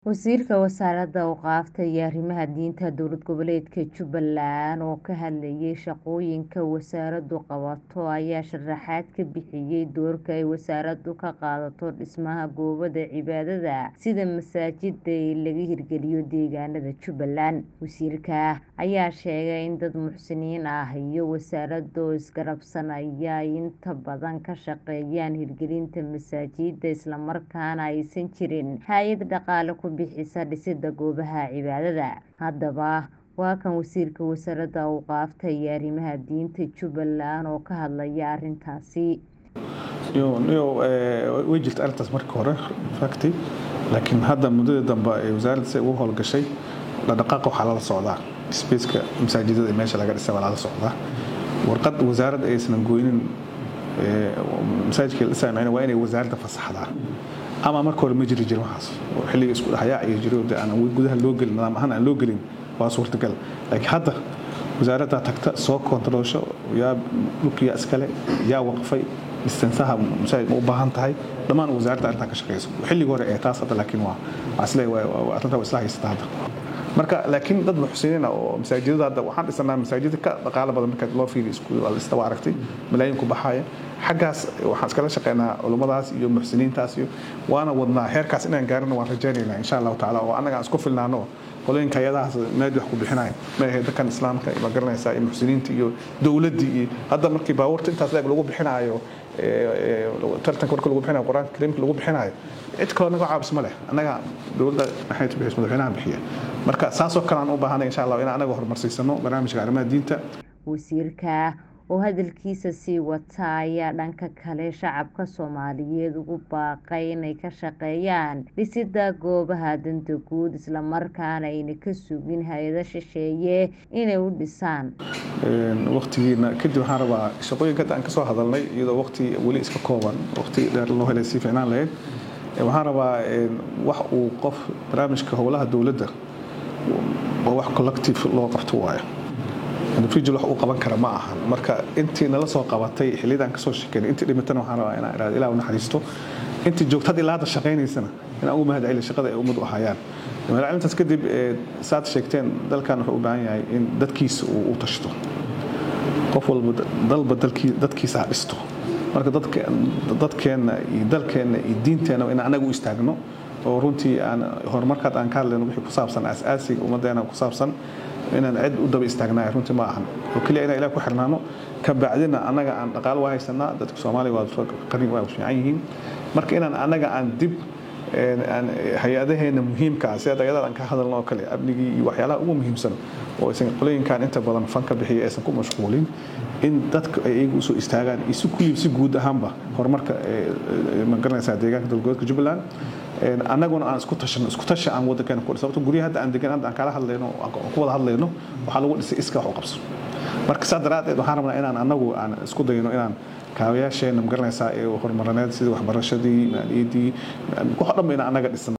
Wasiirka Wasaaradda Awqaafta iyo Arrimaha Diinta Dowlad Goboleedka Jubbaland oo ka hadlayay shaqooyinka wasaaraddu qabato ayaa sharaxaad ka bixiyay doorka ay wasaaraddu ka qaadato dhismaha goobaha cibaadada sida masaajida ee laga hirgeliyo deegaanada Jubbaland. Wasiirka ayaa sheegay in dad muxsiniin ah iyo wasaaradda oo isgarabsanaya ay inta badan ka shaqeeyaan hirgelinta masaajida isla markaana aysan jirin hay'ad dhaqaale ku bixisa dhisidda goobaha cibaadada. Haddaba waa kan Wasiirka Wasaaradda Awqaafta iyo Arrimaha Diinta Jubbaland oo ka hadlaya arrintaasi. way jirta arrintaas markii hore facti laakiin hadda muddada dambe ee wasaaradda si ugu howlgashay dhaqdhaqaaqa waxaa lala socdaa spaceka masaajidada ee meesha laga dhisay waa lala socdaa warqad wasaaradda aysan goynin masaajidka la dhisay macnaheedu waa inay wasaaradda fasaxdaa ama marka hore ma jiri jirin waxaas oo xilliga isku dhaxyaa iyo jiro de aan gudaha loo gelin nidaam ahaan aan loo gelin waa suurtagal laakiin hadda wasaaradda tagta soo kontaroosho yaa dhulkiya iskale yaa waqfay distansaha masaajid ma u baahan tahay dhammaan wasaaradda arrintan ka shaqeyso xilligii hore ee taas hadda laakiin waa asle arrintaa waa isla haysata hadda marka laakiin dad muxsiniin ah oo masaajidada hadda waxaan dhisanaa masaajida ka dhaqaalo badan marka loo fiiriyo isku lista waa aragtay malaayiin ku baxaya xaggaas waxaan iskala shaqeynaa culummadaas iyo muxsiniintaas iyo waana wadnaa heerkaas inaan gaarino waan rajaynaynaa insha allahu tacaala oo annaga aan isku filnaano qolooyinka hayadahaas maadi wax ku bixinayo ma ahayd dadkan islaamka ma garanaysaa iyo muxsiniinta iyo dowladdii iyo hadda markii baabuurta intaas leeg lagu bixinayo tartanka marka lagu bixinayo qur-aanka kariimka lagu bixinayo cid kaloo naga caabis ma leh annaga dowladda maxay bixis madaxweynaha bixiya marka saasoo kale aan u baahanay insha allah inaan anaga horumarsiisano barnaamijka arrimaha diinta wasiirka oo hadalkiisa sii wata ayaa dhanka kale shacabka soomaaliyeed ugu baaqay inay ka shaqeeyaan dhisidda goobaha danta guud islamarkaana ayna ka sugin hay-ado shisheeye inay u dhisaan waqtigiina kadib waxaan rabaa shaqooyinka hadda aan kasoo hadalnay iyadoo waqti weli iska kooban waqti dheer loo helay sii ficnaan lahayd waxaan rabaa wax uu qof barnaamijka howlaha dowladda waa wax collective loo qabto waayo individual wax uu qaban kara ma ahan marka intii nala soo qabatay xilliyadaan kasoo shekeynay intii dhimatana waxaan rabaa inaan iraado ilaah u naxariisto intii joogta hadda ilaa hadda shaqaynaysana inaan ugu mahad celiyo shaqada ay ummad u hayaan mahadcelintaas kadib saad sheegteen dalkan wuxuu u baahan yahay in dadkiisa uu u tashto qof walba dalba dadkiisa ha dhisto marka dadkeenna iyo dalkeenna iyo diinteenna in anaga u istaagno oo runtii aan horumarkaad aan ka hadlayno wixii ku saabsan asaasiga ummaddeena ku saabsan inaan cid u daba istaagnaay runtii ma ahan oo keliya inaan ilaah ku xirnaano ka bacdina annaga aan dhaqaalo waa haysanaa dadka soomaaliya waa qarin waa fiican yihiin marka inaan annaga aan dib hay-adaheena muhiimka ah sida dagadaad aan ka hadalno oo kale amnigii iyo waxyaalaha ugu muhiimsan oo aysan qolooyinkan inta badan fan ka bixiya aysan ku mashquulin in dadka ay iyagu usoo istaagaan iyo si kulliib si guud ahaanba horumarka ma garanaysaa deegaanka dowladgoboleedka jubbaland annaguna aan isku tashano isku tashi aan waddankeena ku sababto guryaha hadda aan degan hadda aan kala hadlayno ku wada hadlayno waxaa lagu dhisay iska wax u qabso marka saa daraaddeed waxaan rabnaa inaan annagu aan isku dayno inaan kaabayaasheena ma garanaysaa ee horumarineed sidii waxbarashadii maaliyaddii wax o dhan ba inaan annaga dhisano